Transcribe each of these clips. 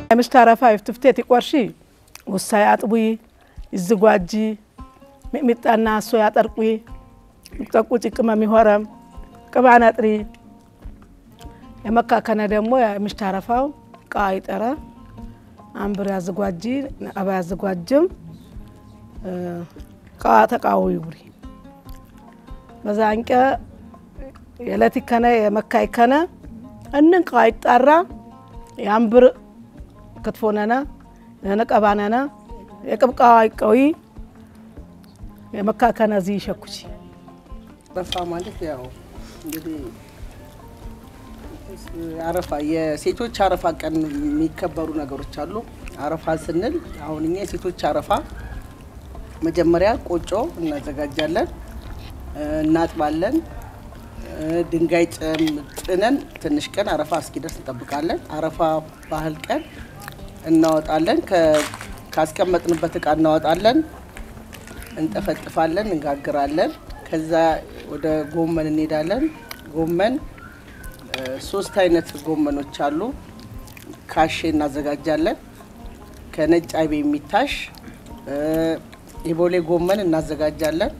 ምሽት አረፋ ይፍትፍቴት ይቆርሺ ውሳይ አጥቡይ ይዝጓጂ ሚጥሚጣና እሶ ያጠርቁይ ጠቁ ጭቅመም ይሆረም ቅባን አጥሪ የመካከነ ደግሞ የምሽት አረፋው ቃ ይጠረ አንብር ያዝጓጂ አባ ያዝጓጅም ቃ ተቃው ይጉሪ በዛ አንቀ የለት ከነ የመካ ይከነ እንን ቃ ይጣራ የአንብር ክትፎ ነነ ነቀባ ነነ የቅብቃ ይቀዊ የመካከነ ዚ ይሸኩቺ አረፋ ማለት ያው እንግዲህ አረፋ የሴቶች አረፋ ቀን የሚከበሩ ነገሮች አሉ። አረፋ ስንል አሁን እኛ የሴቶች አረፋ መጀመሪያ ቆጮ እናዘጋጃለን፣ እናጥባለን፣ ድንጋይ ጥነን ትንሽ ቀን አረፋ እስኪደርስ እንጠብቃለን። አረፋ ባህል ቀን እናወጣለን። ካስቀመጥንበት እቃ እናወጣለን፣ እንጠፈጥፋለን፣ እንጋግራለን። ከዛ ወደ ጎመን እንሄዳለን። ጎመን ሶስት አይነት ጎመኖች አሉ። ካሼ እናዘጋጃለን። ከነጭ አይቤ የሚታሽ የቦሌ ጎመን እናዘጋጃለን።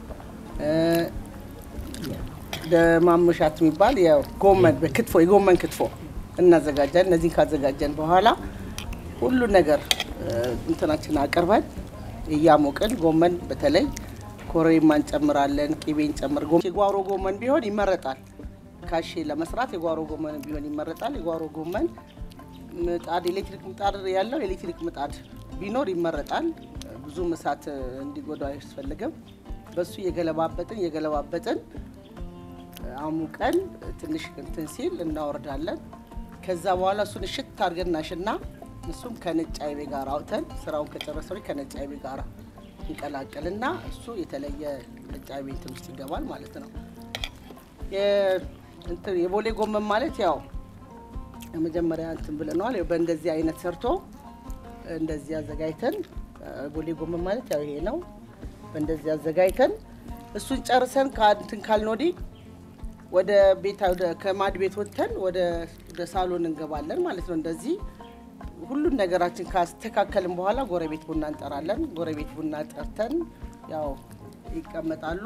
ደማምሻት የሚባል ጎመን በክትፎ የጎመን ክትፎ እናዘጋጃለን። እነዚህን ካዘጋጀን በኋላ ሁሉ ነገር እንትናችን አቅርበን እያሞቅን ጎመን በተለይ ኮረሪማ እንጨምራለን፣ ቅቤ እንጨምር። የጓሮ ጎመን ቢሆን ይመረጣል። ካሼ ለመስራት የጓሮ ጎመን ቢሆን ይመረጣል። የጓሮ ጎመን ምጣድ ኤሌክትሪክ ምጣድ ያለው ኤሌክትሪክ ምጣድ ቢኖር ይመረጣል። ብዙ እሳት እንዲጎዳው አያስፈልግም። በሱ የገለባበጥን የገለባበጥን አሙቀን ትንሽ እንትን ሲል እናወርዳለን። ከዛ በኋላ እሱን እሽት አድርገን እናሽና እሱም ከነጭ አይቤ ጋር አውጥተን ስራውን ከጨረሰ ከነጭ አይቤ ጋር ይቀላቀልና እሱ የተለየ ነጭ አይቤ እንትን ውስጥ ይገባል ማለት ነው። የቦሌ ጎመን ማለት ያው የመጀመሪያ እንትን ብለነዋል። በእንደዚህ አይነት ሰርቶ እንደዚህ አዘጋጅተን ቦሌ ጎመን ማለት ያው ይሄ ነው። በእንደዚህ አዘጋጅተን እሱን ጨርሰን ከእንትን ካልን ወዲህ ወደ ቤት ከማድ ቤት ወጥተን ወደ ሳሎን እንገባለን ማለት ነው። እንደዚህ ሁሉን ነገራችን ካስተካከልን በኋላ ጎረቤት ቡና እንጠራለን። ጎረቤት ቡና ጠርተን ያው ይቀመጣሉ።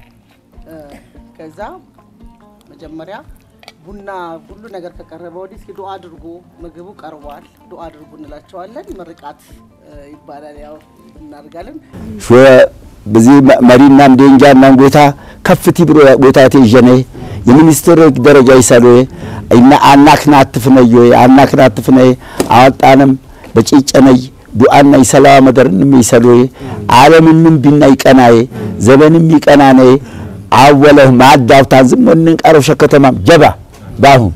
ከዛ መጀመሪያ ቡና ሁሉ ነገር ከቀረበ ወዲህ እስኪ ዱአ አድርጉ፣ ምግቡ ቀርቧል፣ ዱአ አድርጉ እንላቸዋለን። ምርቃት ይባላል። ያው እናደርጋለን። በዚህ መሪና ምዴንጃና ጎታ ከፍቲ ብሮ ጎታ ተጀነ የሚኒስትር ደረጃ ይሰሩ እና አናክና አትፍነዮ አናክና አትፍነይ አወጣንም በጭጨነይ ዱአና ይሰላ መደርንም ይሰሉ ዓለምንም ቢና ይቀናይ ዘበንም ይቀናነ አወለህ ማዳውታን ዝም ወንን ቀረብ ሸከተማ ጀባ ባሁን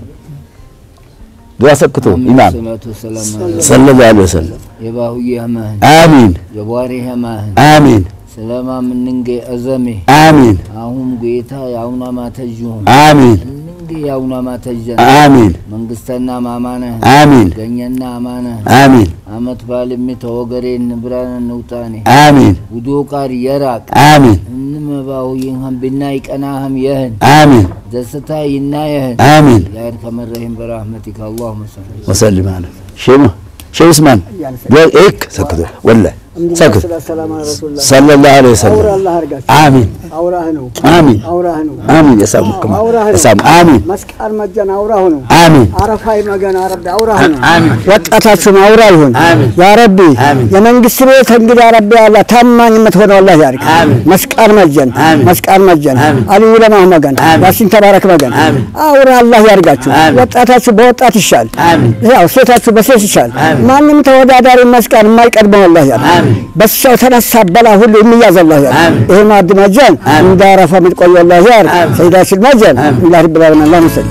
ዱዓ ሰክቶ ኢማም ሰለላሁ ዐለይሂ ወሰለም የባሁዬ ህማህን አሚን የቧሪ ህማህን አሚን ስለማ ምንንጌ እዘሜ አሚን አሁን ጌታ ያውና ማተጅሁም አሚን እንንጌ ያውና ማተጀን አሚን መንግስተና ማማነህ አሚን ገኘና አማነህ አሚን አመት ባልሚ ተወገሬን ንብራን ንውጣኔ አሚን ውዶ ቃር የራቅ አሚን እንመባሁይን ህም ብና ይቀናህም የህን አሚን ደስታ ይናየህን አሚን ያድ ከመረሂም በራህመቲከ አላሁመ ሰሊ ወሰልም አለ ሼማ ሼህ ኡስማን ዶክ ሰክቶ ወላሂ ሰክቶ ሰለላሁ ዐለይሂ ወሰለም አሚን አውራህ ነው አሚን አውራህ ነው አሚን የሳሙክማ አውራህ ነው የሳሙ አሚን መስቃል መጀን አውራህ ነው አሚን አረፋይ መገን አረብ አውራህ ነው አሚን ወጣታችሁን አውራ ይሁን አሚን ያ ረቢ አሚን የመንግስት ቤት እንግዲህ ረቢ ያላ ታማኝ የምትሆነው አላህ ያርግ አሚን መስቃል መጀን አሚን መስቃል መጀን አሚን አልዩ ለማህ መገን አሚን ያሲን ተባረክ መገን አሚን አውራ አላህ ያርጋችሁ አሚን ወጣታችሁ በወጣት ይሻል አሚን ያው ሴታችሁ በሴት ይሻል አሚን ማንም ተወዳዳሪ መስቃል የማይቀድመው አላህ ያርግ አሚን በሰው ተነሳ በላ ሁሉ የሚያዝ አላህ ያርግ አሚን ይሄ ማዕድ መጀን አሚን እንዳረፈ የምትቆዩ አላህ ያርግ አሚን ሰይዳችን መጀን አሚን አላህ ረብ العالمين اللهم صل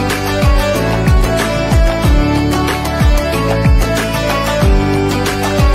لا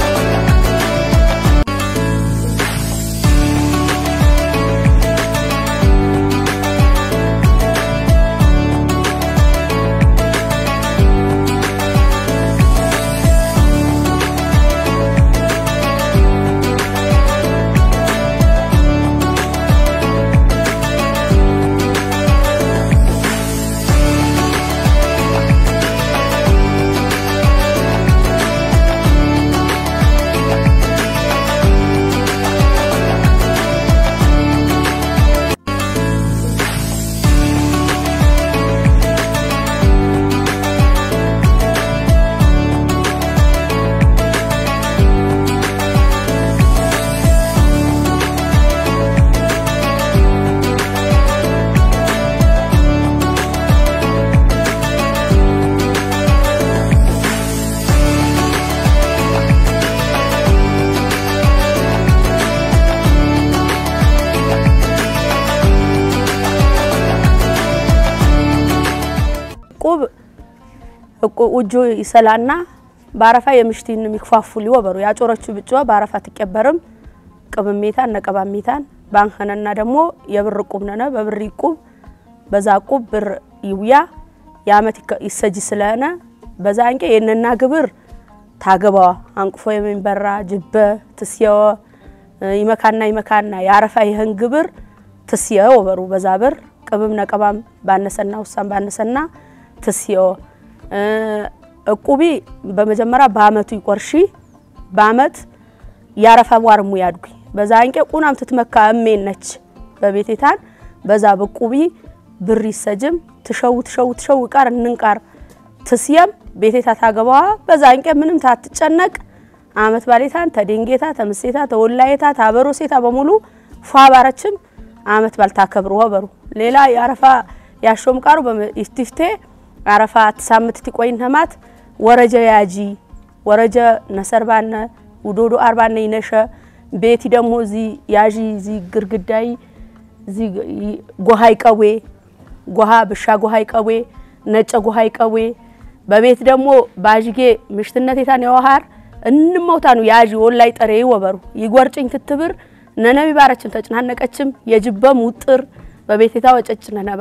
ውጆ ይሰላና በአረፋ የምሽቲን የሚክፋፉል ይወበሩ ያጮረቹ ብጫ በአረፋ ትቀበርም ቅብሜታን ነቀባሜታን ባንኸነና ደግሞ የብር ቁብ ነነ በብር ይቁብ በዛ ቁብ ብር ይውያ የአመት ይሰጂ ስለሆነ በዛ አንቄ የነና ግብር ታገባዋ አንቅፎ የሚንበራ ጅበ ትስየወ ይመካና ይመካና የአረፋ ይህን ግብር ትስየወ ወበሩ በዛ ብር ቅብም ነቀባም ባነሰና ውሳም ባነሰና ትስየወ እቁቢ በመጀመሪያ በአመቱ ይቆርሺ በአመት ያረፋ ዋርሙ ያድጉ በዛ አንቄ ቁናም ትትመካ እሜን ነች በቤቴታን በዛ በቁቢ ብር ይሰጅም ትሸው ትሸው ትሸው ቃር እንንቃር ትስየም ቤቴታ ታገባዋ በዛ አንቄ ምንም ታትጨነቅ አመት ባሌታን ተደንጌታ ተምሴታ ተወላየታ ታበሮ ሴታ በሙሉ ፏ ባረችም አመት ባልታከብሩ ወበሩ ሌላ ያረፋ ያሾም ቃሩ በኢፍቲፍቴ አረፋ ትሳምት ትቆይን ህማት ወረጀ ያጂ ወረጀ ነሰርባነ ውዶዶ አርባነ ይነሸ ቤቲ ደግሞ እዚ ያዢ እዚ ግርግዳይ እዚ ጎሃይ ቀዌ ጎሃ ብሻ ጎሃይ ቀዌ ነጨ ጎሃይ ቀዌ በቤት ደግሞ ባዥጌ ምሽትነት የታን የዋሃር እንመውታኑ ያዢ ወላይ ጠሬ ይወበሩ ይጎርጭኝ ትትብር ነነቢ ባረችም ተጭናነቀችም የጅበም ውጥር በቤቴታ ወጨጭ ነነባ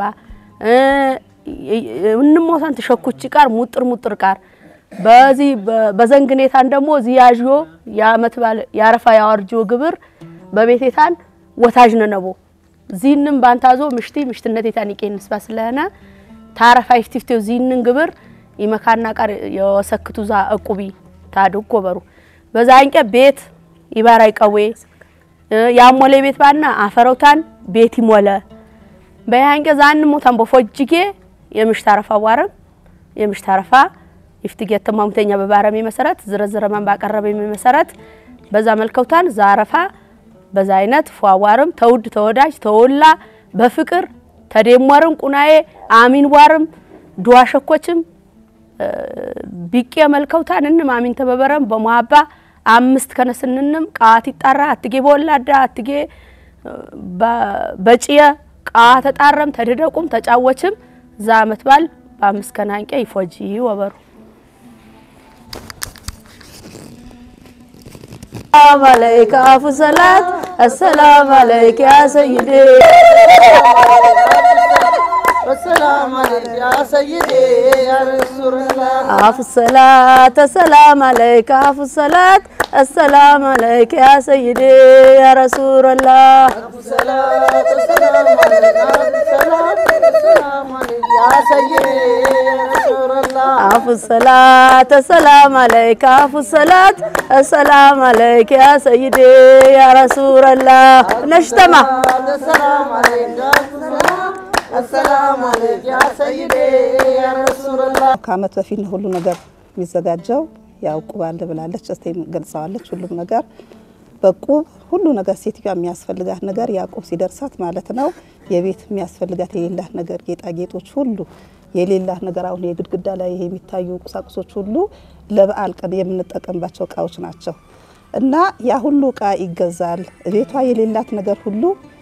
እንሞታን ተሸኩች ቃር ሙጥር ሙጥር ቃር በዚህ በዘንግኔታን ደግሞ እዚ ያዥዮ የአመት ባለ ያረፋ ያወርጆ ግብር በቤቴታን ወታጅ ነነቦ ዚንም ባንታዞ ምሽቲ ምሽትነቴታን ይቄን ስባ ስለሆነ ታረፋ ይፍቲፍቴው ዚንን ግብር ይመካና ቃር የወሰክቱ ዛ እቁቢ ታድጎ በሩ በዛ አንቀ ቤት ይባራይ ቀዌ ያሞለ ቤት ባና አፈረውታን ቤት ይሞለ በያንቀ ዛን ሞታን በፎጅጌ የምሽታረፋ ዋረም የምሽታረፋ ይፍትጌት ተማምተኛ በባረሜ መሰረት ዝረዝረ ማን ባቀረበ መሰረት በዛ መልከውታን ዛረፋ በዛ አይነት ፏዋርም ተውድ ተወዳጅ ተወላ በፍቅር ተደሞርም ቁናዬ አሚን ዋርም ዱዋ ሸኮችም ቢቄ መልከውታን እንም አሚን ተበበረም በመሀባ አምስት ከነስንንም ቃት ይጣራ አትጌ በወላዳ አትጌ በጭየ ቃ ተጣረም ተደደቁም ተጫወችም ዛ አመት ባል በአምስት ከናንቄ ይፎጂ ወበሩ ሰላም አለይከ አፉ ሰላት አሰላም አለይከ ያ ሰይዴ السلام عليك يا سيدي يا رسول الله አፉ ሰላት ሰላም አለይከ አፉ ሰላት አሰላም አለይከ ያ ሰይዴ ያ ረሱላላህ الصلاة السلام عليك الصلاة السلام عليك يا سيدي يا رسول الله አፉ ሰላት ሰላም አለይከ አፉ ሰላት አሰላም አለይከ ያ ሰይዴ ያ ረሱላላህ ነሽተማ السلام عليك السلام عليك يا سيدي يا رسول الله ከአመት በፊት ነው ሁሉ ነገር የሚዘጋጀው። ያው ቁብ አለ ብላለች፣ እስቴም ገልጸዋለች። ሁሉም ነገር በቁብ ሁሉ ነገር ሴትዮዋ የሚያስፈልጋት ነገር ያቁብ ሲደርሳት ማለት ነው። የቤት የሚያስፈልጋት የሌላት ነገር ጌጣጌጦች ሁሉ የሌላት ነገር አሁን የግድግዳ ላይ ይሄ የሚታዩ ቁሳቁሶች ሁሉ ለበዓል ቀን የምንጠቀምባቸው እቃዎች ናቸው እና ያ ሁሉ እቃ ይገዛል። ቤቷ የሌላት ነገር ሁሉ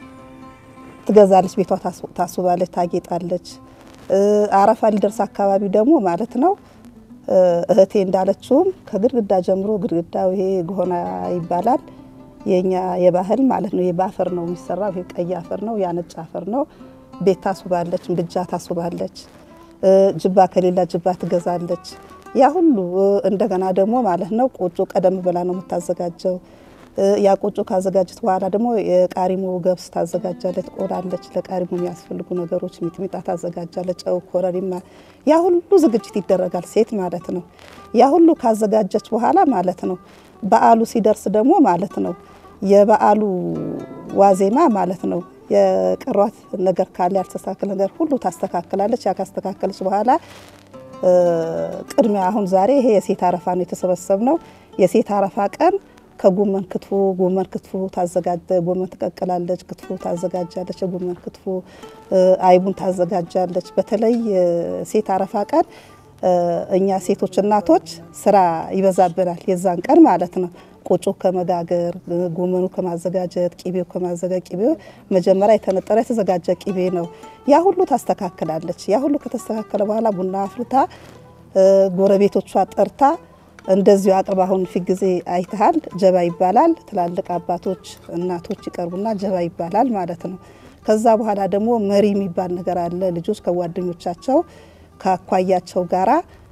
ትገዛለች። ቤቷ ታስ- ታስውባለች፣ ታጌጣለች። እ አረፋ ሊደርስ አካባቢ ደግሞ ማለት ነው እ እህቴ እንዳለችውም ከግድግዳ ጀምሮ ግድግዳው ይሄ ጎሆና ይባላል የኛ የባህል ማለት ነው። ይሄ በአፈር ነው የሚሰራው። ይሄ ቀይ አፈር ነው፣ ያ ነጭ አፈር ነው። ቤት ታስውባለች፣ ምድጃ ታስውባለች። እ ጅባ ከሌላ ጅባ ትገዛለች። ያ ሁሉ እ እንደገና ደግሞ ማለት ነው ቆጮ ቀደም ብላ ነው የምታዘጋጀው። እ ያ ቆጮ ካዘጋጀት በኋላ ደግሞ የቃሪሞ ገብስ ታዘጋጃለች፣ ቆላለች። ለቃሪሞ የሚያስፈልጉ ነገሮች ሚጥሚጣ ታዘጋጃለች፣ ጨው፣ ኮረሪማ፣ ያ ሁሉ ዝግጅት ይደረጋል። ሴት ማለት ነው። ያ ሁሉ ካዘጋጀች በኋላ ማለት ነው በዓሉ ሲደርስ ደግሞ ማለት ነው የበዓሉ ዋዜማ ማለት ነው የቀሯት ነገር ካለ ያልተስተካከለ ነገር ሁሉ ታስተካክላለች። ያ ካስተካከለች በኋላ እ ቅድሚያ አሁን ዛሬ ይሄ የሴት አረፋ ነው የተሰበሰብ ነው። የሴት አረፋ ቀን ከጎመን ክትፎ ጎመን ክትፎ ታዘጋጀ ጎመን ትቀቅላለች፣ ክትፎ ታዘጋጃለች፣ የጎመን ክትፎ እ አይቡን ታዘጋጃለች። በተለይ እ ሴት አረፋ ቀን እ እኛ ሴቶች እናቶች ስራ ይበዛብናል። የዛን ቀን ማለት ነው ቆጮ ከመጋገር እ ጎመኑ ከማዘጋጀት ቂቤው ከማዘጋጀት ቂቤው መጀመሪያ የተነጠረ የተዘጋጀ ቂቤ ነው። ያ ሁሉ ታስተካክላለች። ያ ሁሉ ከተስተካከለ በኋላ ቡና አፍልታ ጎረቤቶቿ ጠርታ እንደዚሁ አቅርባ አሁን ፊት ጊዜ አይተሃል። ጀባ ይባላል። ትላልቅ አባቶች እናቶች ይቀርቡና ጀባ ይባላል ማለት ነው። ከዛ በኋላ ደግሞ መሪ የሚባል ነገር አለ። ልጆች ከጓደኞቻቸው ከአኳያቸው ጋራ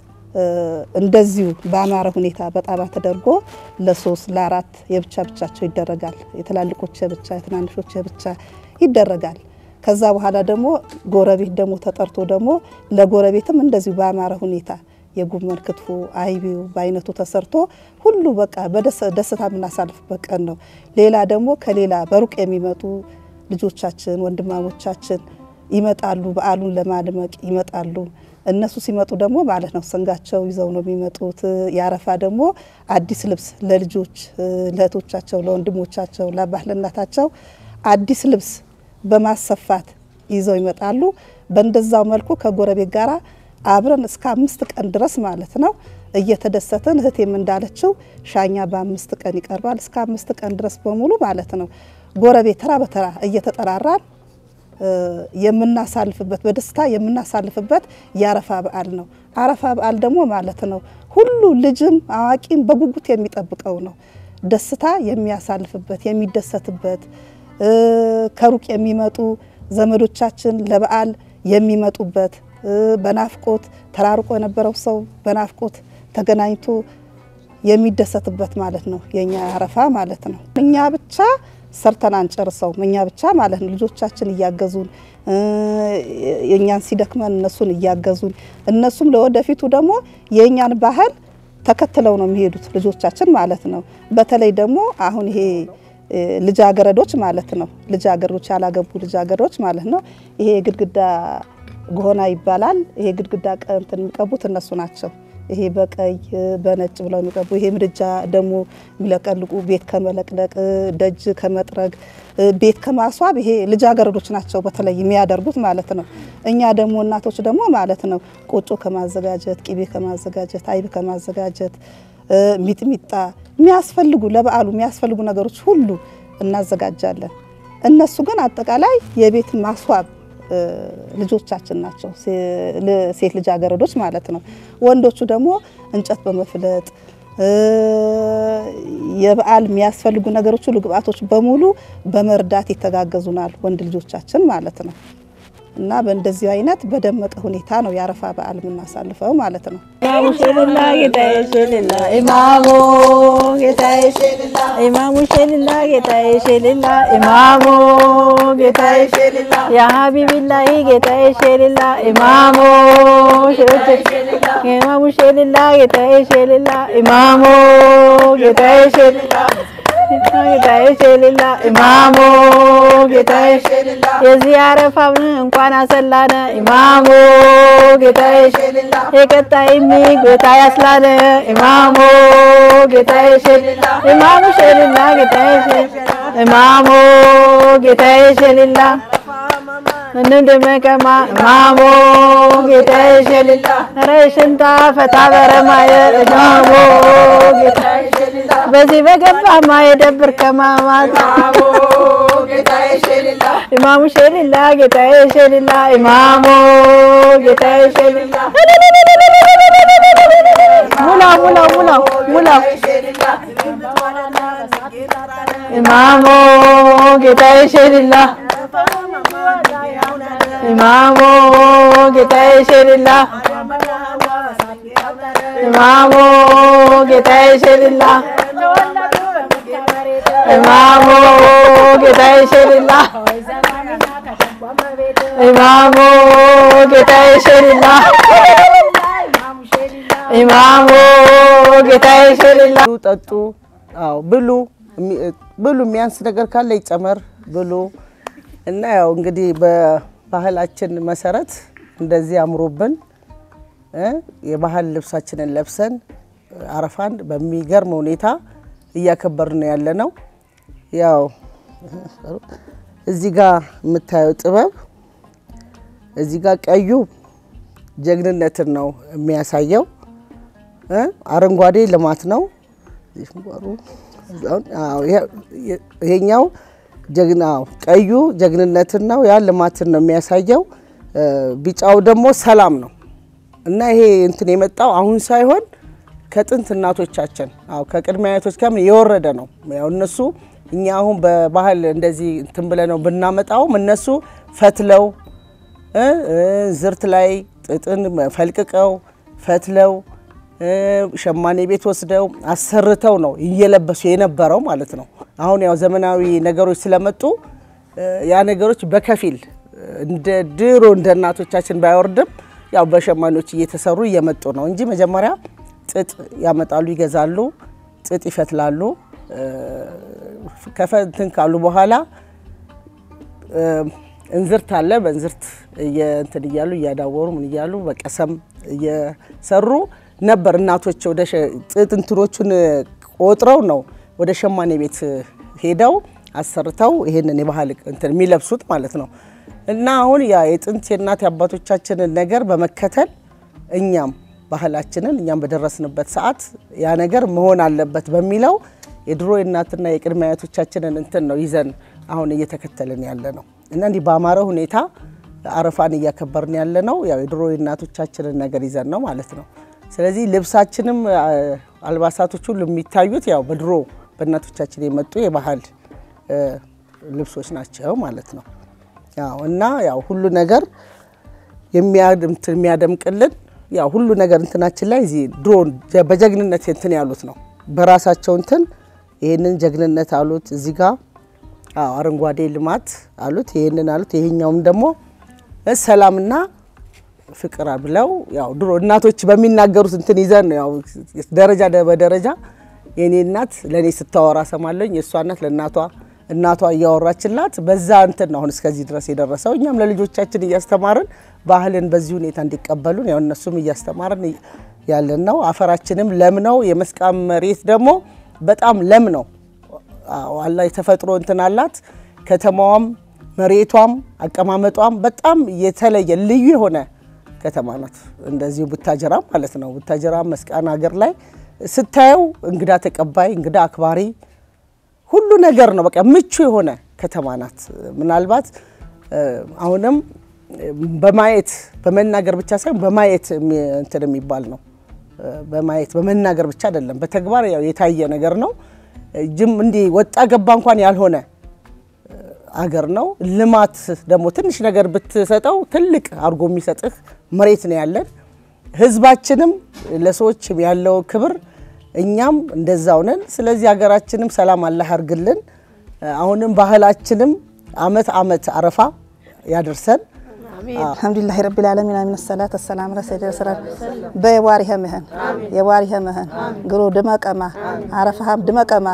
እንደዚሁ በአማረ ሁኔታ በጣባ ተደርጎ ለሶስት ለአራት የብቻ ብቻቸው ይደረጋል። የትላልቆች የብቻ የትናንሾች የብቻ ይደረጋል። ከዛ በኋላ ደግሞ ጎረቤት ደግሞ ተጠርቶ ደግሞ ለጎረቤትም እንደዚሁ በአማረ ሁኔታ የጎመን ክትፎ አይቤው በአይነቱ ተሰርቶ ሁሉ በቃ በደስታ የምናሳልፍበት ቀን ነው። ሌላ ደግሞ ከሌላ በሩቅ የሚመጡ ልጆቻችን ወንድማሞቻችን ይመጣሉ። በዓሉን ለማድመቅ ይመጣሉ። እነሱ ሲመጡ ደግሞ ማለት ነው ሰንጋቸው ይዘው ነው የሚመጡት። ያረፋ ደግሞ አዲስ ልብስ ለልጆች ለእህቶቻቸው፣ ለወንድሞቻቸው፣ ለአባት ለእናታቸው አዲስ ልብስ በማሰፋት ይዘው ይመጣሉ። በእንደዛው መልኩ ከጎረቤት ጋራ አብረን እስከ አምስት ቀን ድረስ ማለት ነው እየተደሰትን እህቴም እንዳለችው ሻኛ በአምስት ቀን ይቀርባል። እስከ አምስት ቀን ድረስ በሙሉ ማለት ነው ጎረቤት ተራ በተራ እየተጠራራን የምናሳልፍበት በደስታ የምናሳልፍበት የአረፋ በዓል ነው። አረፋ በዓል ደግሞ ማለት ነው ሁሉ ልጅም አዋቂም በጉጉት የሚጠብቀው ነው። ደስታ የሚያሳልፍበት የሚደሰትበት ከሩቅ የሚመጡ ዘመዶቻችን ለበዓል የሚመጡበት በናፍቆት ተራርቆ የነበረው ሰው በናፍቆት ተገናኝቶ የሚደሰትበት ማለት ነው የኛ አረፋ ማለት ነው። እኛ ብቻ ሰርተን አንጨርሰውም። እኛ ብቻ ማለት ነው ልጆቻችን እያገዙን የእኛን ሲደክመን እነሱን እያገዙን እነሱም ለወደፊቱ ደግሞ የእኛን ባህል ተከትለው ነው የሚሄዱት ልጆቻችን ማለት ነው። በተለይ ደግሞ አሁን ይሄ ልጃገረዶች ማለት ነው ልጃገረዶች ያላገቡ ልጃገረዶች ማለት ነው ይሄ ግድግዳ ጎሆና ይባላል። ይሄ ግድግዳ እንትን የሚቀቡት እነሱ ናቸው። ይሄ በቀይ በነጭ ብለው የሚቀቡ ይሄ ምድጃ ደግሞ የሚለቀልቁ ቤት ከመለቅለቅ ደጅ ከመጥረግ ቤት ከማስዋብ ይሄ ልጃገረዶች ናቸው በተለይ የሚያደርጉት ማለት ነው። እኛ ደግሞ እናቶች ደግሞ ማለት ነው ቆጮ ከማዘጋጀት ቅቤ ከማዘጋጀት አይብ ከማዘጋጀት ሚጥሚጣ የሚያስፈልጉ ለበዓሉ የሚያስፈልጉ ነገሮች ሁሉ እናዘጋጃለን። እነሱ ግን አጠቃላይ የቤት ማስዋብ ልጆቻችን ናቸው፣ ሴት ልጃገረዶች ማለት ነው። ወንዶቹ ደግሞ እንጨት በመፍለጥ የበዓል የሚያስፈልጉ ነገሮች ሁሉ ግብአቶች በሙሉ በመርዳት ይተጋገዙናል ወንድ ልጆቻችን ማለት ነው። እና በእንደዚህ አይነት በደመቀ ሁኔታ ነው የአረፋ በዓል የምናሳልፈው ማለት ነው። ኢማሙ ሸልላ ጌታዬ ሸልላ ኢማሙ ጌታዬ ሸልላ ኢማሙ ሸልላ ጌታዬ ሸልላ ኢማሙ ጌታዬ ሸልላ ያ ሀቢቢላሂ ጌታዬ ሸልላ ኢማሙ ኢማሙ ሸልላ ጌታዬ ሸልላ ኢማሙ ጌታዬ ሸልላ ጌታዬ ሸልላ ኢማሙ ጌታዬ ሸልላ የዚህ አረፋም እንኳን አሰላነ ኢማሙ ጌታዬ ሸልላ የቀጣይሚ ጌታ ያስላነ ኢማሙ ጌታዬ ሸልላ ኢማሙ ሸልላ ጌታዬ ሸልላ ኢማሙ ጌታዬ ሸልላ እንደመቀማ ኢማሙ ጌታዬ ሸልላ ረሽንታ ፈታ በረማየ ኢማሙ ጌታዬ ሸልላ በዚህ በገባ ማየደብር ከማማት ኢማሙ ሸልላ ጌታዬ ሸልላ ኢማሙ ጌታዬ ሸልላ ሙላው ሙላው ሙላው ሙላው ኢማሙ ጌታዬ ሸልላ ኢማሙ ጌታዬ ሸልላ ኢማሙ ጌታዬ ሸልላ ኢማሙ ጌታዬ ሸልላ ኢማሙ ጌታዬ ሸልላ ኢማሙ ጌታዬ ሸልላ ብሉ፣ ጠጡ፣ አዎ ብሉ፣ ብሉ። የሚያንስ ነገር ካለ ይጨመር፣ ብሉ እና ያው እንግዲህ በባህላችን መሰረት እንደዚህ አምሮብን እ የባህል ልብሳችንን ለብሰን አረፋን በሚገርም ሁኔታ እያከበርን ነው ያለ ነው። ያው እዚህ ጋር የምታየው ጥበብ እዚህ ጋር ቀዩ ጀግንነትን ነው የሚያሳየው እ አረንጓዴ ልማት ነው። ይሄኛው ጀግና ቀዩ ጀግንነትን ነው፣ ያ ልማትን ነው የሚያሳየው። ቢጫው ደግሞ ሰላም ነው። እና ይሄ እንትን የመጣው አሁን ሳይሆን ከጥንት እናቶቻችን አዎ ከቅድመ አያቶች ጋር የወረደ ነው። ያው እነሱ እኛ አሁን በባህል እንደዚህ እንትን ብለ ነው ብናመጣውም እነሱ ፈትለው እ እ ዝርት ላይ ጥጥን ፈልቅቀው ፈትለው እ ሸማኔ ቤት ወስደው አሰርተው ነው እየለበሱ የነበረው ማለት ነው። አሁን ያው ዘመናዊ ነገሮች ስለመጡ እ ያ ነገሮች በከፊል እንደ ድሮ እንደ እናቶቻችን ባይወርድም ያው በሸማኔዎች እየተሰሩ እየመጡ ነው እንጂ መጀመሪያ ጥጥ ያመጣሉ፣ ይገዛሉ፣ ጥጥ ይፈትላሉ። እ ከፈንትን ካሉ በኋላ እ እንዝርት አለ። በእንዝርት እንትን እያሉ እያዳወሩ ምን እያሉ በቀሰም እየሰሩ ነበር እናቶች ወደ ሸ- ጥጥ እንትኖቹን ቆጥረው ነው ወደ ሸማኔ ቤት ሄደው አሰርተው ይሄንን የባህል እንትን የሚለብሱት ማለት ነው። እና አሁን ያ የጥንት የእናት የአባቶቻችንን ነገር በመከተል እኛም ባህላችንን እኛም በደረስንበት ሰዓት ያ ነገር መሆን አለበት በሚለው የድሮ የእናትና የቅድመ አያቶቻችንን እንትን ነው ይዘን አሁን እየተከተልን ያለ ነው እና እንዲህ በአማረ ሁኔታ አረፋን እያከበርን ያለ ነው። ያው የድሮ የእናቶቻችንን ነገር ይዘን ነው ማለት ነው። ስለዚህ ልብሳችንም አ፣ አልባሳቶች ሁሉ የሚታዩት ያው በድሮ በእናቶቻችን የመጡ የባህል እ፣ ልብሶች ናቸው ማለት ነው። ያው እና ያው ሁሉ ነገር የሚያድምት የሚያደምቅልን ያው ሁሉ ነገር እንትናችን ላይ እዚህ ድሮ ጀ- በጀግንነት እንትን ያሉት ነው። በራሳቸው እንትን ይሄንን ጀግንነት አሉት እዚህ ጋር አዎ አረንጓዴ ልማት አሉት ይሄንን አሉት ይሄኛውም ደግሞ እ ሰላምና ፍቅር ብለው ያው ድሮ እናቶች በሚናገሩት እንትን ይዘን ነው ያው ደረጃ ደ- በደረጃ የኔ እናት ለእኔ ስታወራ ሰማለኝ የእሷ እናት ለእናቷ እናቷ እያወራችላት በዛ እንትን ነው አሁን እስከዚህ ድረስ የደረሰው። እኛም ለልጆቻችን እያስተማርን ባህልን በዚህ ሁኔታ እንዲቀበሉን ያው እነሱም እያስተማርን ያለን ነው። አፈራችንም ለም ነው። የመስቃን መሬት ደግሞ በጣም ለም ነው። አዎ አላ የተፈጥሮ እንትን አላት። ከተማዋም መሬቷም አቀማመጧም በጣም የተለየ ልዩ የሆነ ከተማ ናት። እንደዚሁ ቡታጀራ ማለት ነው። ቡታጀራ መስቃን ሀገር ላይ ስታየው እንግዳ ተቀባይ፣ እንግዳ አክባሪ ሁሉ ነገር ነው። በቃ ምቹ የሆነ ከተማ ናት። ምናልባት እ፣ አሁንም እ፣ በማየት በመናገር ብቻ ሳይሆን በማየት የሚ- እንትን የሚባል ነው። እ፣ በማየት በመናገር ብቻ አይደለም፣ በተግባር ያው የታየ ነገር ነው። እ፣ ጅም እንዲህ ወጣ ገባ እንኳን ያልሆነ አገር ነው። ልማት ደግሞ ትንሽ ነገር ብትሰጠው ትልቅ አድርጎ የሚሰጥህ መሬት ነው ያለን። ህዝባችንም ለሰዎች ያለው ክብር እኛም እንደዛው ነን። ስለዚህ ሀገራችንም ሰላም አላህ ያርግልን። አሁንም ባህላችንም አመት አመት አረፋ ያደርሰን። አልሐምዱሊላህ ረቢል ዓለሚን አሚን ሰላት ሰላም ረሰደ ሰላም በየዋሪኸ ምህን የዋሪኸ ምህን ግሮ ድመቀማ አረፋሃም ድመቀማ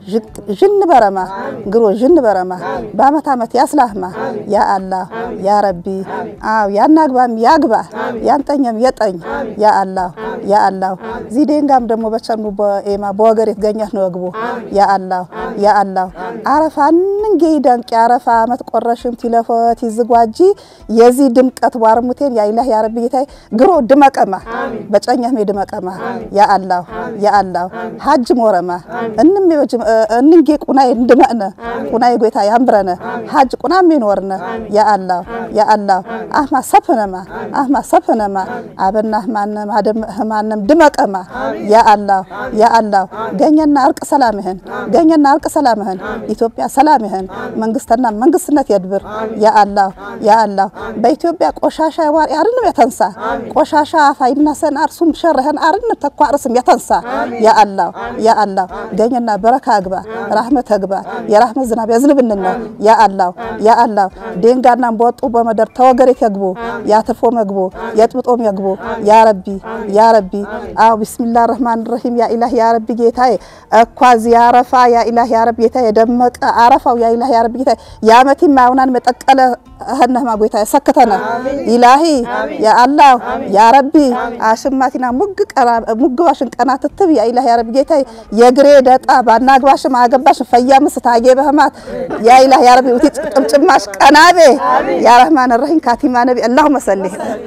ዥን በረማ ግሮ ዥን በረማ በአመት አመት ያስላህማ ያ አላህ ያ ረቢ አው ያናግባም ያግባ ያንጠኘም የጠኝ ያ አላህ ያ አላህ ዚዴንጋም ደግሞ በቸኑ በኤማ በወገር የተገኘት ነው ግቦ ያ አላህ ያ አላህ አረፋ እንንጌ ይደንቅ የአረፋ አመት ቆረሽም ቲለፎት ይዝጓጂ የዚህ ድምቀት ዋርሙቴን ያ ኢላህ ያ ረቢ ጌታዬ ግሮ ድመቀማ በጨኛም ድመቀማ ያ አላህ ያ አላህ ሀጅ ሞረማ እንም የበጅም እንንጌ ቁናይ እንድመእነ ቁናይ ጎይታ ያምብረነ ሀጅ ቁናም ይኖርነ ያ አላህ ያ አላህ አህማ ሰፍነማ አህማ ሰፍነማ አበና ህማነም አደም ህማነም ድመቀማ ያ አላህ ያ አላህ ገኘና እርቅ ሰላምህን ገኘና እርቅ ሰላምህን ኢትዮጵያ ሰላምህን መንግስትና መንግስትነት የድብር ያ አላህ ያ አላህ በኢትዮጵያ ቆሻሻ ዋሪ አርንም የተንሳ ቆሻሻ ፋይናሰን አርሱም ሸረህን አርን ተኳ አርስም የተንሳ ያ አላህ ያ አላህ ገኘና በረካ አግባ ራህመት አግባ የራህመት ዝናብ ያዝንብንን ነው ያ አላህ ያ አላህ ዴንጋናም በወጡ በመደር ተወገሬት ያግቡ ያትርፎ መግቡ የጥብጦም ያግቡ ያ ረቢ ያ ረቢ አው ቢስሚላህ ረህማን ረሂም ያ ኢላህ ያ ረቢ ጌታዬ እኳ ዚያረፋ ያ ኢላህ ያ ረቢ ጌታዬ የደመቀ አረፋው ያ ኢላህ ያ ረቢ ጌታዬ ያመቲ ማውናን መጠቀለ ህነህማ ጎይታ ሰክተነ ኢላሂ ያ አላህ ያ ረቢ አሽማቲና ሙግ ቀራ ሙግባሽን ቀና ትትብ ያ ኢላህ ያ ረቢ ጌታዬ የግሬ ደጣ ባናግባሽም አገባሽ ፈያምስ ታጌ በህማት ያ ኢላህ ያ ረቢ ውቲ ጥምጭማሽ ቀናቤ ያ ረህማን ረሂም ካቲማ ነቢ አላሁመ ሰሊ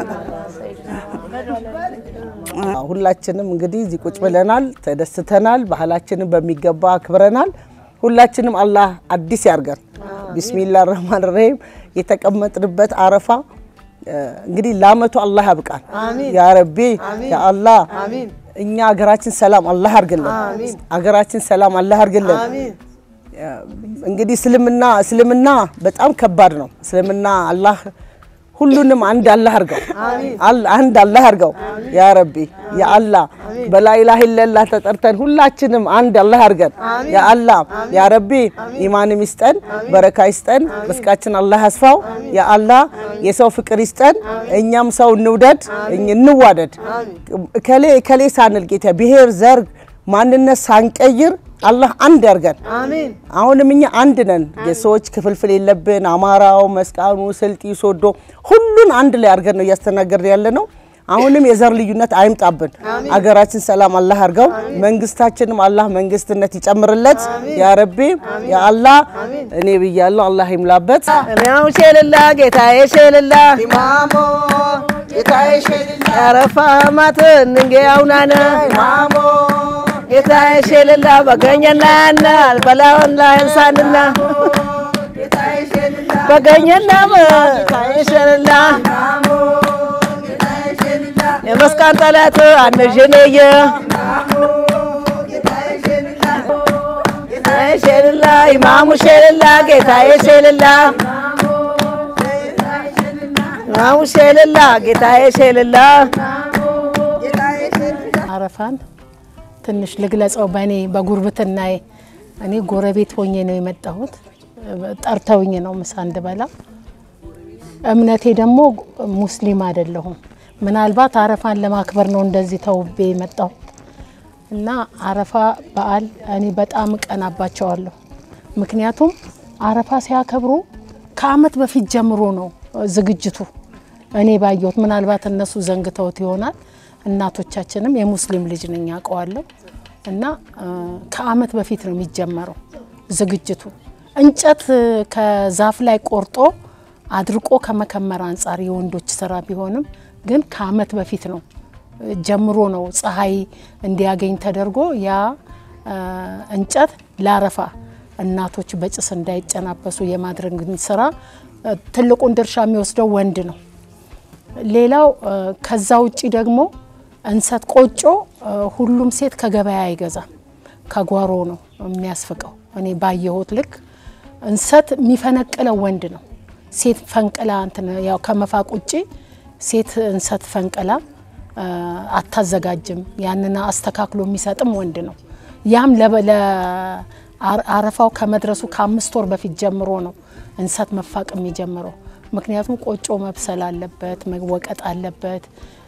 ሁላችንም እንግዲህ እዚህ ቁጭ ብለናል፣ ተደስተናል፣ ባህላችንን በሚገባ አክብረናል። ሁላችንም አላህ አዲስ ያርገን። ቢስሚላህ ረህማን ረሂም የተቀመጥንበት አረፋ እንግዲህ ለአመቱ አላህ ያብቃን ያ ረቢ ያ አላህ እኛ ሀገራችን ሰላም አላህ አርግልን። ሀገራችን ሰላም አላህ አርግልን። እንግዲህ እስልምና እስልምና በጣም ከባድ ነው። እስልምና አላህ ሁሉንም አንድ አላህ አርገው አንድ አላህ አርገው ያ ረቢ ያ አላህ በላኢላሀ ኢለላህ ተጠርተን ሁላችንም አንድ አላህ አርገን ያ አላህ ያ ረቢ ኢማንም ይስጠን፣ በረካ ይስጠን፣ ርስቃችን አላህ ያስፋው ያ አላህ የሰው ፍቅር ይስጠን፣ እኛም ሰው እንውደድ፣ እንዋደድ። እከሌ እከሌ ሳንል ጌታ ብሔር፣ ዘር፣ ማንነት ሳንቀይር አላህ አንድ ያርገን። አሁንም እኛ አንድ ነን። የሰዎች ክፍልፍል የለብን። አማራው፣ መስቃኑ፣ ስልጢ፣ ሶዶ ሁሉን አንድ ላይ አርገን ነው እያስተናገርን ያለ ነው። አሁንም የዘር ልዩነት አይምጣብን። አገራችን ሰላም አላህ አርገው። መንግስታችንም አላህ መንግስትነት ይጨምርለት ያ ረቢ ያ አላህ። እኔ ብያለሁ፣ አላህ ይምላበት። እኔው ሼልላ ጌታዬ ሼልላ ኢማሞ ጌታዬ ሸልላ ያረፋ ማት እንጌ አውናነ ኢማሞ ጌታዬ ሼልላ በገኘና ያና አልበላውን ላይንሳንና ጌታዬ ሸልላ በገኘና ጌታዬ ሼልላ የመስቃን ጠላት አነዥነየ ጌታዬ ሼልላ ኢማሙ ሼልላ ጌታዬ ሼልላ ኢማሙ ሼልላ ጌታዬ ሼልላ አረፋን ትንሽ ልግለጸው። በእኔ በጉርብትናዬ እኔ ጎረቤት ሆኜ ነው የመጣሁት። ጠርተውኝ ነው ምሳ እንድበላ። እምነቴ ደግሞ ሙስሊም አይደለሁም። ምናልባት አረፋን ለማክበር ነው እንደዚህ ተውቤ የመጣሁት እና አረፋ በዓል እኔ በጣም እቀናባቸዋለሁ። ምክንያቱም አረፋ ሲያከብሩ ከዓመት በፊት ጀምሮ ነው ዝግጅቱ። እኔ ባየሁት ምናልባት እነሱ ዘንግተውት ይሆናል። እናቶቻችንም የሙስሊም ልጅ ነኝ አውቀዋለሁ። እና ከዓመት በፊት ነው የሚጀመረው ዝግጅቱ። እንጨት ከዛፍ ላይ ቆርጦ አድርቆ ከመከመር አንጻር የወንዶች ስራ ቢሆንም ግን ከዓመት በፊት ነው ጀምሮ ነው ፀሐይ እንዲያገኝ ተደርጎ ያ እንጨት ለአረፋ እናቶች በጭስ እንዳይጨናበሱ የማድረግ ስራ ትልቁን ድርሻ የሚወስደው ወንድ ነው። ሌላው ከዛ ውጪ ደግሞ እንሰት ቆጮ ሁሉም ሴት ከገበያ አይገዛም፣ ከጓሮ ነው የሚያስፍቀው። እኔ ባየሁት ልክ እንሰት የሚፈነቅለው ወንድ ነው። ሴት ፈንቅላ እንትን ያው ከመፋቅ ውጪ ሴት እንሰት ፈንቅላ አታዘጋጅም። ያንን አስተካክሎ የሚሰጥም ወንድ ነው። ያም ለአረፋው ከመድረሱ ከአምስት ወር በፊት ጀምሮ ነው እንሰት መፋቅ የሚጀምረው። ምክንያቱም ቆጮ መብሰል አለበት፣ መወቀጥ አለበት፣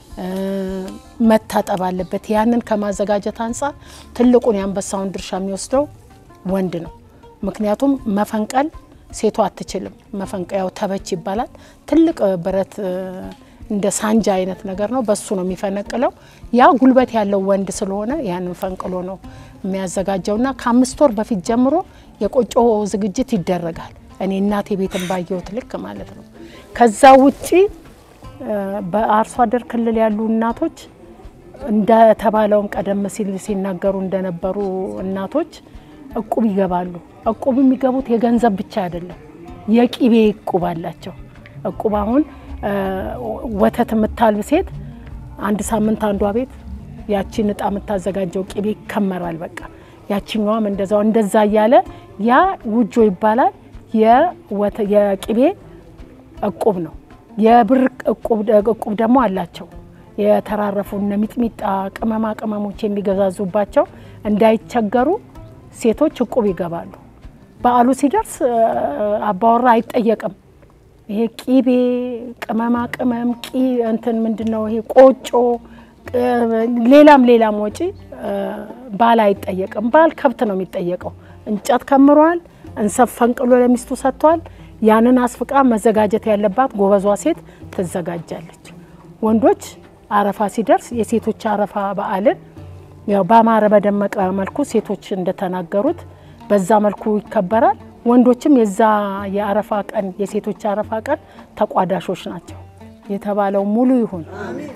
መታጠብ አለበት። ያንን ከማዘጋጀት አንጻር ትልቁን የአንበሳውን ድርሻ የሚወስደው ወንድ ነው። ምክንያቱም መፈንቀል ሴቷ አትችልም። መፈንቀያው ተበች ይባላል። ትልቅ ብረት እንደ ሳንጃ አይነት ነገር ነው። በሱ ነው የሚፈነቅለው። ያ ጉልበት ያለው ወንድ ስለሆነ ያንን ፈንቅሎ ነው የሚያዘጋጀውና ከአምስት ወር በፊት ጀምሮ የቆጮ ዝግጅት ይደረጋል። እኔ እናቴ ቤትን ባየሁት ልክ ማለት ነው። ከዛ ውጪ በአርሶ አደር ክልል ያሉ እናቶች እንደተባለውም ቀደም ሲል ሲናገሩ እንደነበሩ እናቶች እቁብ ይገባሉ። እቁብ የሚገቡት የገንዘብ ብቻ አይደለም፣ የቂቤ እቁብ አላቸው። እቁብ አሁን ወተት የምታልብ ሴት አንድ ሳምንት አንዷ ቤት ያቺን እጣ የምታዘጋጀው ቂቤ ይከመራል። በቃ ያችኛዋም እንደዛው እንደዛ እያለ ያ ውጆ ይባላል። የቂቤ እቁብ ነው። የብር እቁብ ደግሞ አላቸው። የተራረፉ እነ ሚጥሚጣ ቅመማ ቅመሞች የሚገዛዙባቸው እንዳይቸገሩ ሴቶች እቁብ ይገባሉ። በዓሉ ሲደርስ አባወራ አይጠየቅም። ይሄ ቂቤ፣ ቅመማ ቅመም ቂ እንትን ምንድን ነው ይሄ ቆጮ፣ ሌላም ሌላም ወጪ ባል አይጠየቅም። ባል ከብት ነው የሚጠየቀው። እንጨት ከምሯል፣ እንሰት ፈንቅሎ ለሚስቱ ሰጥቷል። ያንን አስፍቃ መዘጋጀት ያለባት ጎበዟ ሴት ትዘጋጃለች። ወንዶች አረፋ ሲደርስ የሴቶች አረፋ በዓልን ያው በአማረ በደመቀ መልኩ ሴቶች እንደተናገሩት በዛ መልኩ ይከበራል። ወንዶችም የዛ የአረፋ ቀን የሴቶች አረፋ ቀን ተቋዳሾች ናቸው። የተባለው ሙሉ ይሁን።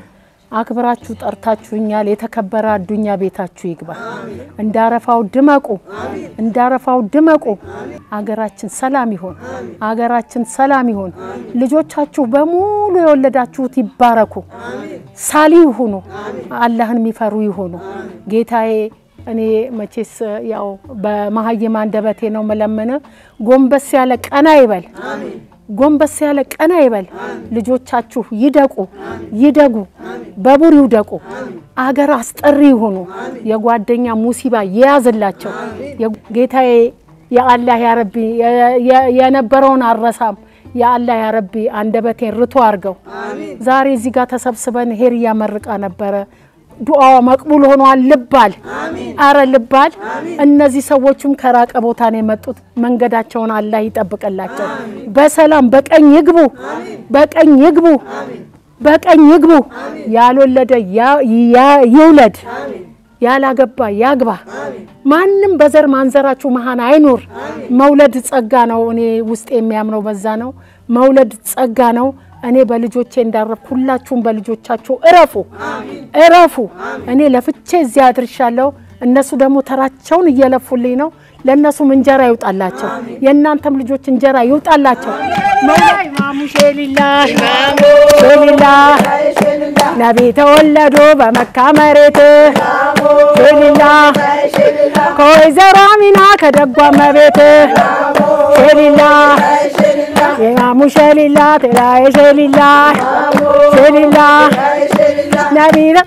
አክብራችሁ ጠርታችሁኛል። የተከበረ አዱኛ ቤታችሁ ይግባ። እንዳረፋው ድመቁ፣ እንዳረፋው ድመቁ። አገራችን ሰላም ይሆን፣ አገራችን ሰላም ይሆን። ልጆቻችሁ በሙሉ የወለዳችሁት ይባረኩ፣ ሳሊ ይሁኑ፣ አላህን የሚፈሩ ይሁኑ። ጌታዬ እኔ መቼስ ያው በመሀይም አንደበቴ ነው መለመን። ጎንበስ ያለ ቀና ይበል ጎንበስ ያለ ቀና ይበል። ልጆቻችሁ ይደቁ ይደጉ፣ በቡር ይውደቁ፣ አገር አስጠሪ ይሁኑ። የጓደኛ ሙሲባ የያዝላቸው ጌታዬ። የአላህ ያረቢ የነበረውን አረሳም የአላህ ያረቢ አንደበቴን ርቶ አድርገው። ዛሬ እዚህ ጋር ተሰብስበን ሄርያ መርቃ ነበረ። ዱዓዋ መቅቡል ሆኗል። ልባል አረ ልባል። እነዚህ ሰዎችም ከራቀ ቦታ ነው የመጡት። መንገዳቸውን አላህ ይጠብቅላቸው። በሰላም በቀኝ ይግቡ፣ በቀኝ ይግቡ፣ በቀኝ ይግቡ። ያልወለደ ይውለድ፣ ያላገባ ያግባ። ማንም በዘር ማንዘራችሁ መሀን አይኑር። መውለድ ጸጋ ነው። እኔ ውስጥ የሚያምነው በዛ ነው። መውለድ ጸጋ ነው። እኔ በልጆቼ እንዳረፍ ሁላችሁም በልጆቻችሁ እረፉ እረፉ። እኔ ለፍቼ እዚያ አድርሻለሁ። እነሱ ደግሞ ተራቸውን እየለፉልኝ ነው። ለእነሱም እንጀራ ይውጣላቸው፣ የእናንተም ልጆች እንጀራ ይውጣላቸው። መውላይ ኢማሙ ሼሊላ ሼሊላ ነቢ ተወለዱ በመካ መሬት ሼሊላ ከወይዘሮ አሚና ከደጓ መቤት ሼሊላ ኢማሙ ሸሊላ ቴላዬ ሸሊላ ሸሊላ ነቢረ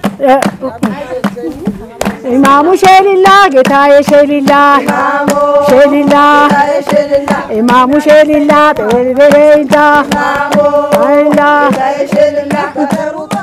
ኢማሙ ሸሊላ ጌታዬ ሸሊላ ሸሊላ ኢማሙ ሸሊላ ጤሌሌዳ አይላ